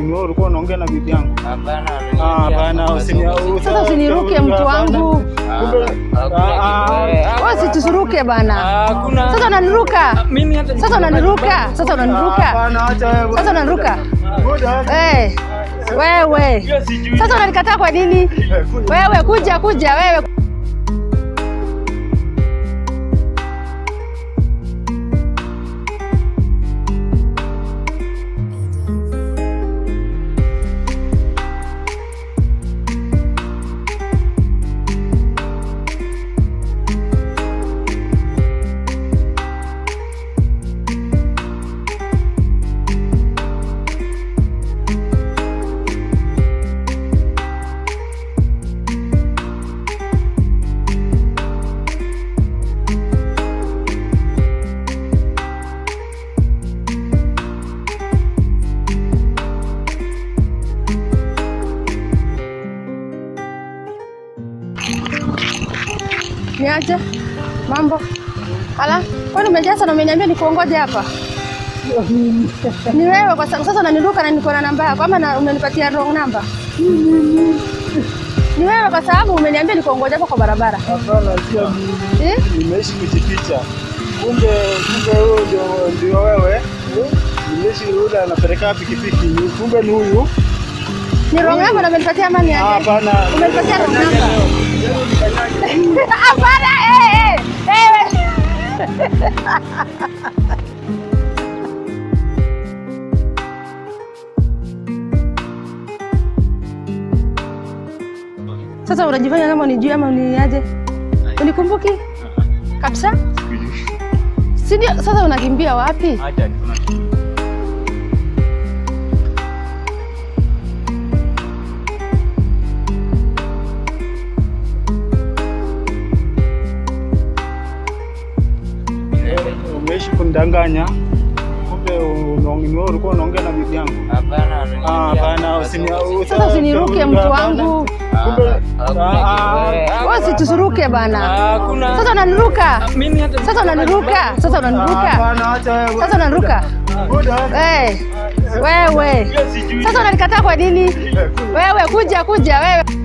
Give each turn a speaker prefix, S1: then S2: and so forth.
S1: ni wewe ulikuwa unaongea na bibi yangu?
S2: Hapana.
S1: Ah, bana usini
S3: Sasa usiniruke mtu wangu. Wewe usitusuruke bana.
S2: Hakuna.
S3: Sasa unaniruka.
S2: Mimi hata
S3: Sasa unaniruka. Sasa unaniruka.
S1: Bana acha wewe.
S3: Sasa unaniruka.
S1: Ngoja.
S3: Eh. Wewe.
S1: Hiyo sijui.
S3: Sasa unanikataa kwa nini? Wewe kuja kuja wewe. Niaje? Mambo? Ala, kwani umejaza na umeniambia nikuongoje hapa? Ni wewe kwa sababu sasa unaniruka na niko na namba yako ama na- umenipatia wrong number? Ni wewe kwa sababu umeniambia nikuongoje hapa kwa barabara.
S1: Hapana, sio mimi.
S3: Eh?
S1: Nimeishi kujificha. Kumbe kumbe huyo ndio ndio wewe. Nimeishi yule anapeleka pikipiki. Kumbe ni huyu.
S3: Ni wrong number na umenipatia ama ni
S1: Ah,
S3: aje?
S1: Hapana.
S3: Umenipatia wrong number.
S1: Leo nikanyage.
S3: Hapana, eh eh. Eh. Sasa unajifanya kama unijui ama uniaje? Unikumbuki? Kabisa? Si ndio? Sasa unakimbia wapi?
S2: Acha kuna
S1: Umeishi kunidanganya. Kumbe unaong- ni wewe ulikuwa unaongea na bibi yangu.
S2: Hapana.
S1: Ah, hapana, usini
S3: Sasa usiniruke mtu wangu.
S1: Kumbe
S2: Hakuna
S1: ah,
S2: kitu.
S3: Wewe usitusuruke bana.
S2: Hakuna.
S3: Sasa unaniruka.
S2: Mimi hata
S3: Sasa unaniruka. Sasa unaniruka.
S1: hapana, acha wewe.
S3: Sasa unaniruka.
S1: Ngoja.
S3: Eh. Wewe.
S1: Hiyo sijui.
S3: Sasa unanikataa kwa nini? Wewe kuja kuja wewe.